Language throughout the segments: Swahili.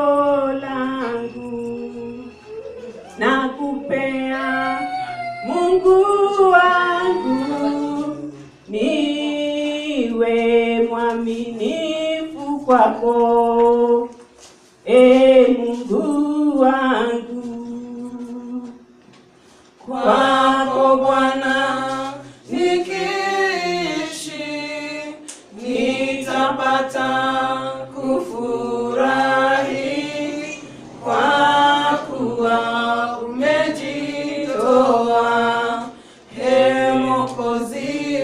langu nakupea Mungu wangu, niwe mwaminifu kwako, e Mungu wangu. Kwako Bwana nikiishi, nitapata kufurahi, kwa kuwa umejitoa, Ee Mwokozi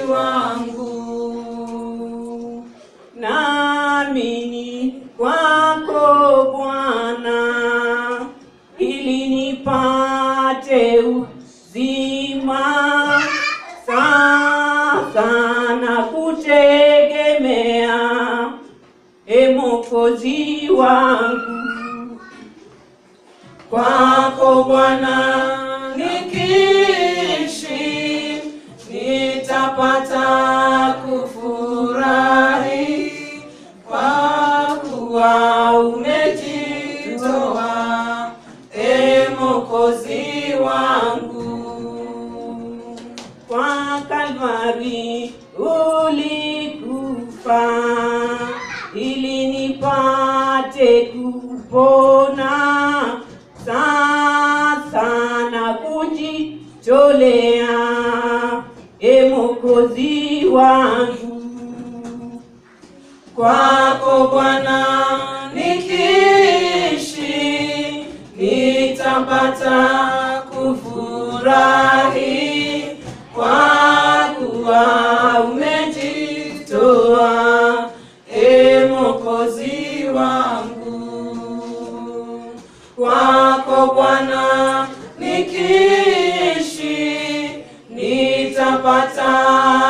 wangu. Naamini kwako Bwana, ili nipate uzima. Sasa na kutegemea, e Mwokozi wangu. Kwako Bwana nikiishi, nitapata kufurahi, kwa kuwa umejitoa, e Mwokozi wangu. Kwa Kalvari ulikufa ili nipate kupona. Sasa na kujitolea, e Mwokozi wangu. Kwako Bwana nikiishi, nitapata kufurahi, kwa kuwa umejitoa, e Mwokozi wangu. Kwako Bwana nikiishi, nitapata